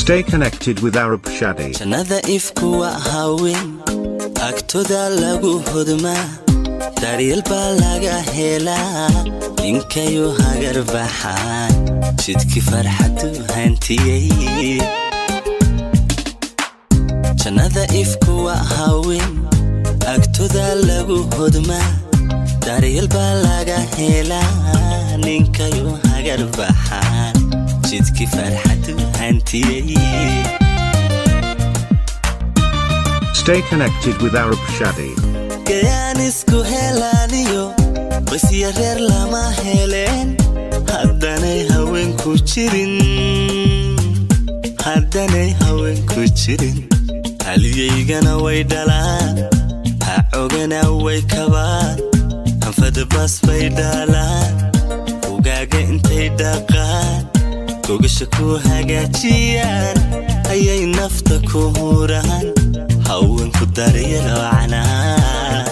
Stay connected with Arab Shadi. jannada ifku waa haween agtoda lagu hodmaa daryeel baa laga helaa ninkayu hagar baxaan jidkii farxadu hantiyey jannada ifku waa haween agtoda lagu hodmaa daryeel baa laga helaa ninkayu hagar baxaan jidkii farxadu hantiyey Stay connected with Arab Shadi. gayaan isku helaaniyo basya reer lama heleen haddanay haweenku jirin haddanay haweenku jirin haliyaygana way dhalaan ha cogana way kabaan hanfada baas bay dhaalaan ugaaga intay dhaqaan gogasha ku hagaajiyaan ayay nafta ku huraan haweenku daryelo canaan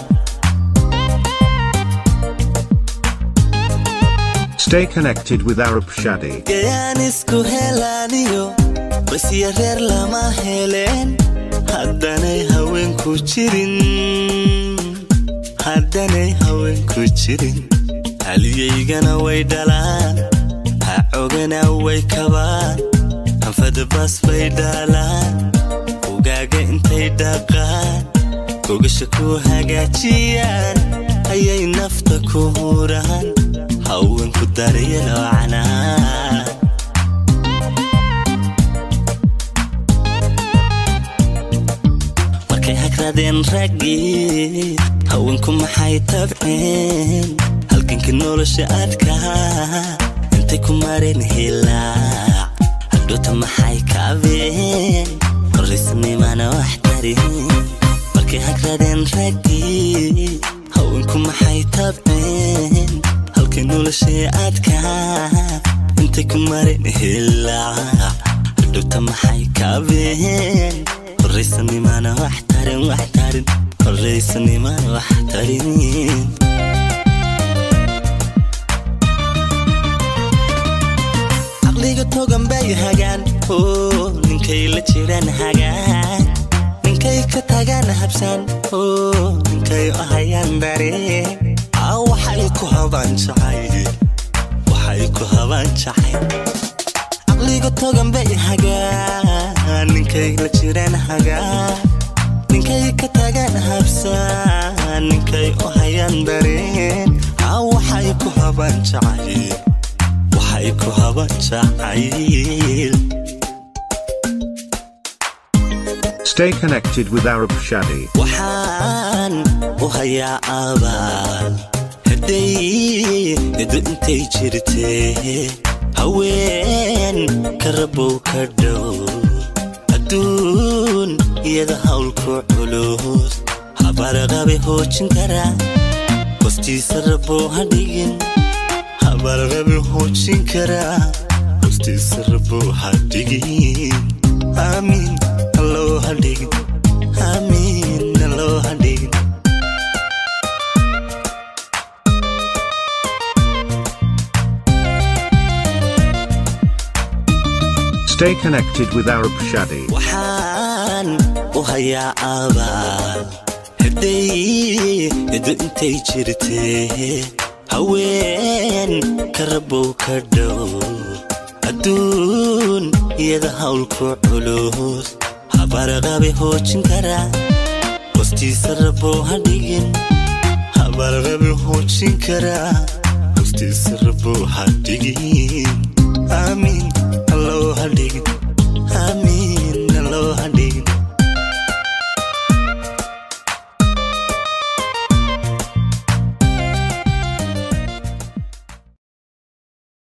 Stay connected with Arab Shadi. gayaan isku helaaniyo basya reer lama heleen haddanay haweenku jirin haddanay haweenku jirin haliyaygana way dhalaan ha cogana way kabaan hanfada baas bay dhaalaan ugaaga intay dhaqaan gogasha ku hagaajiyaan ayay nafta ku huraan haweenku daryelo canaan markay hagradeen raggii haweenku maxay tabceen halgankii nolosha adkaa intay ku mareen hilaac hadhoota maxay kaabeen horraysnimana wax tarin markay hagradeen raggii haweenku maxay tabceen halkay nolosha adkaa intay ku mareen hilaac hadhowta maxay kaabeen horraysanimana wax tarin wax tarin horraysanimana wax tarin caqliga togan bay hagaan oo ninkay la jiraan hagaan ninkay ka tagaan habsaan oo ninkay u hayaan dareen aa waxay ku habaan jacay waxay ku habaan jacay caqliga togan bay hagaan ninkay la jiraan hagaan ninkay ka tagaan habsaan ninkay u hayaan dareen aa waxay ku habaan jacayl waxay ku habaan jacayl Stay connected with Arab Shadi. waxaan u hayaa abaal hadday edo intay jirtee haween ka rabow ka dhow adduun iyada hawlku culus habarqabe hoojin karaa hostiisa rabow ha dhigin habarqabe hoojin karaa hostiisa rabow ha dhigin aamiin alloo ha dhigin aamiin alloo ha dhigin Stay connected with Arab Shadi. waxaan u hayaa abaal hadday edo intay jirtee haween ka rabow ka dhow adduun iyada hawlku culus habarqabe hoojin karaa hostiisa rabow ha dhigin habarqabe hoojin karaa hostiisa rabow ha dhigin aamiin alloo ha dhigin aamiin